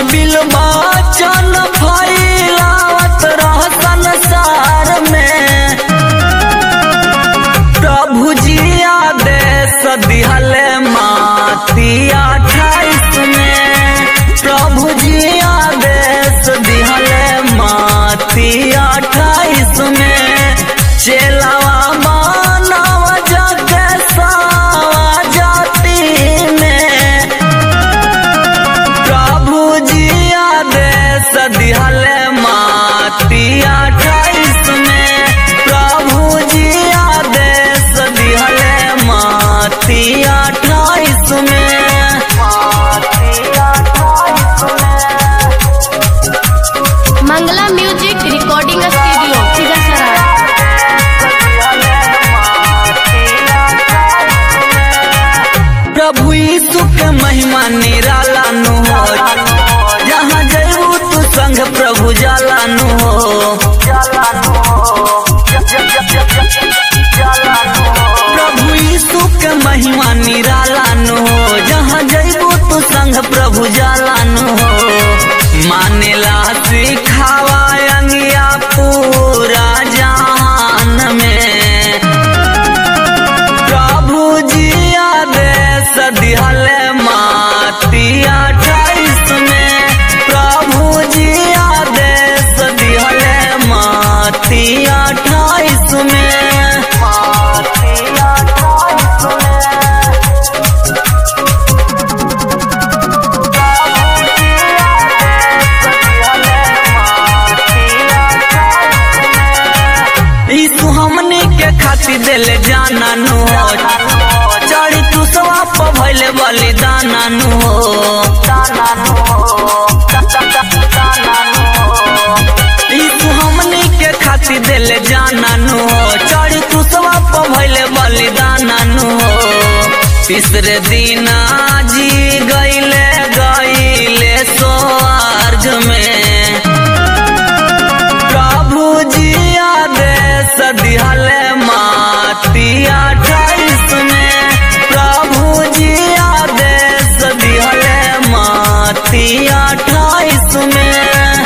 bill बचन फैलावत रह संसार में प्रभु जी आदेश दिहले माती अठाईस में प्रभु जी आदेश दिहले माती अठाईस में चेलावा मानव जग सावा जाति में प्रभु जी आदेश दिहले माती अठाईस में प्रभु जी आदेश दिहले माती अठाईस में माती अठाईस में Mangla music recording studio Khizarsarai प्रभु यीशु के महिमा निराला नु हो जहाँ जयबू तू संग प्रभु जाला नु हो प्रभु यीशु के महिमा निराला नु हो जहाँ जयबू तू संग प्रभु जाला नु हो मानेला सिखावा अंगिया पूरा जहान में प्रभु जी आदेश दिहले माती अठाईस में प्रभु जी आदेश दिहले माती अठाईस में माती अठाईस में यीशु हमनी के खातिर दिले जाना नु हो चढ़ी तू सवाप भइले बलिदाना नु हो यीशु हमनी के खातिर दिले जाना नु हो चढ़ी तू सवाप भइले बलिदाना नु हो तीसरे दिन जी गईले गईले स्वर्ग में प्रभु जी आदेश दिहले माती अठाईस में प्रभु जी आदेश दिहले माती अठाईस में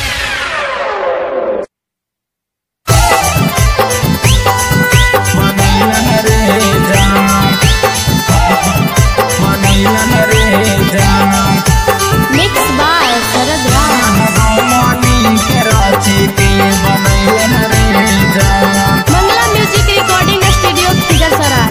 मनैलन रे जान मनैलन रे जान मिक्स बाय शरद राम भगवानी के राची के बनैलन रे जान Mangla music recording studio Khizarsarai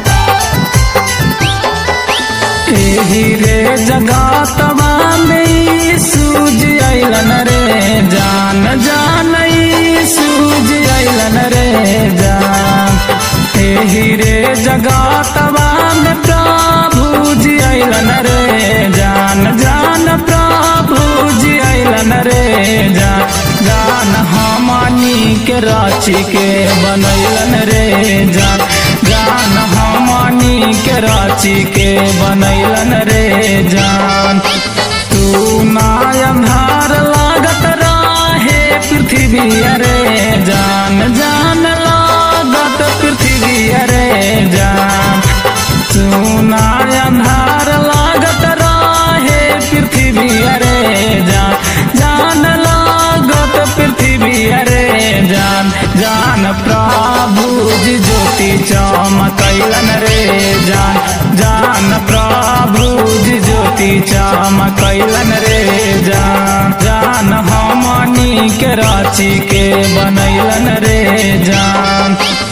एही रे जगातवा में सूज अइलन रे जान जान ई सूज अइलन रे जान एही रे जगातवा में प्रभु जी अइलन रे जान जान प्रभु जी अइलन रे जान जान हमनी के राची के बनैलन रे जान जान हमनी के राची के बनैलन रे जान तू नायंधार लागत राहे पृथ्वी अरे जान जान लागत पृथ्वी अरे जान तू नायंधार लागत राहे पृथ्वी अरे जान जान लागत पृथ्वी अरे जान जान प्रभु जी ज्योति चमकैलन रे जान जान प्रभु जी ज्योति चमकैलन रे जान जान हमनी के राची के बनैलन रे जान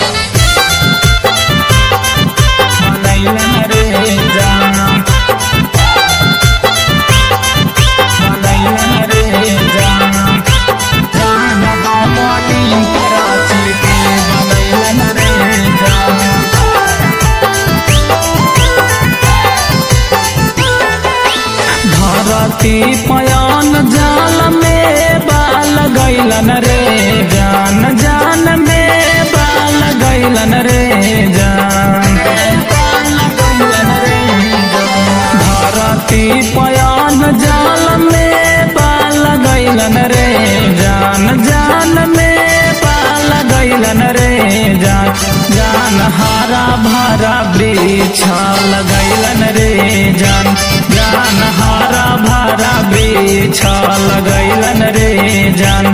बनैलन रे जान बनैलन रे जान जान हमनी के राची के बनैलन रे जान धरती पयान जाल में बाल गैलन रे जान जान में बाल गैलन रे जान धरती पयान जाल में बाल गैलन रे जान जान में बाल गैलन रे जान जान हरा भरा वृक्ष लगैलन रे जान जान हरा भरा वृक्ष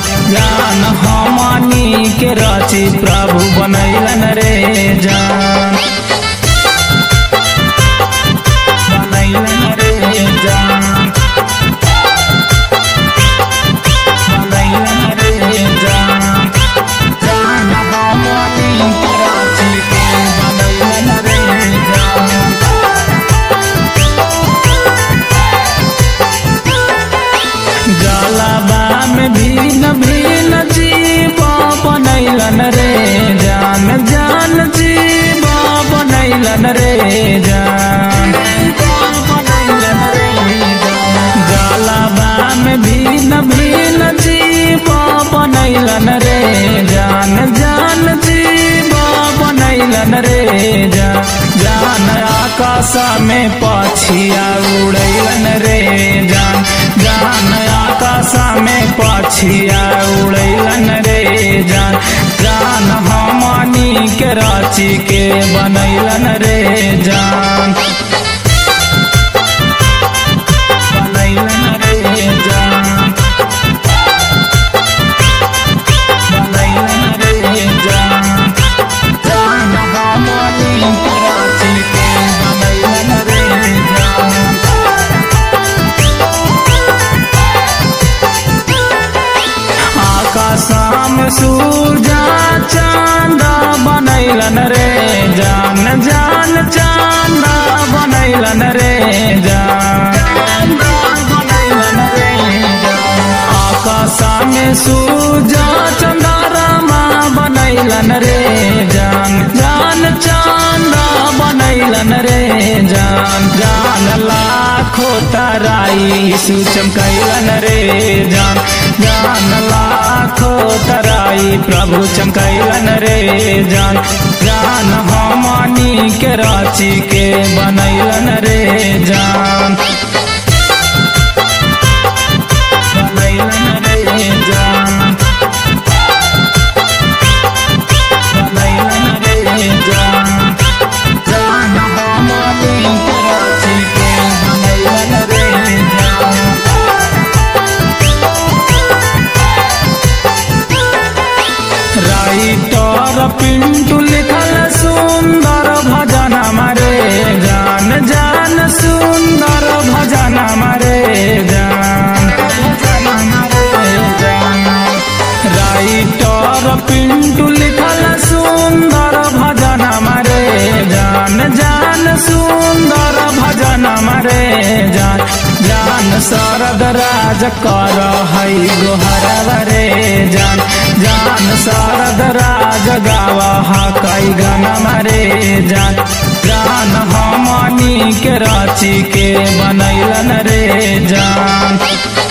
जान हमनी के रची प्रभु बनैलन रे जान बनैलन रे जान बनैलन रे जान जान हमनी के रची के बनैलन रे जान जलाबा में भीन भीन जीव बनैलन रे जान जान जीव बनैलन रे जान बनैलन रे जलाबा में भीन भीन जीव बनैलन रे जान जान जीव बनैलन रे जान जान आकाश में पछिया उड़ैलन रे जान जान आकाश में पछिया उड़ैलन रे जान जान हमनी के राची के बनैलन रे जान बनैलन रे जान बनैलन रे जान जान हमनी के राची के बनैलन रे जान आकाशाम सूरजा चांद बनैलन रे जान जान चांद बनैलन रे जान बनैलन रे आकाशा में सूरजा चंद्रमा बनैलन रे जान जान चांद बनैलन रे जान जान लाखो तराई सुचमकैलन रे जान जान लाखो तराई प्रभु चमकैलन रे जान जान हमनी के राची के बनैलन रे जान बनैलन रे जान बनैलन रे जान जान हमनी के राची के बनैलन रे जान राइटर पिंटू लिखल सुंदर भजन मरे जान जान सुंदर भजन मरे जान राइटर पिंटू लिखल सुंदर भजन मरे जान जान सुंदर भजन मरे जान जान शरद राज कर हई गोहरव रे जान जान शरद राज गावा कई गन मरे जान जान हमनी के राची के बनैलन रे जान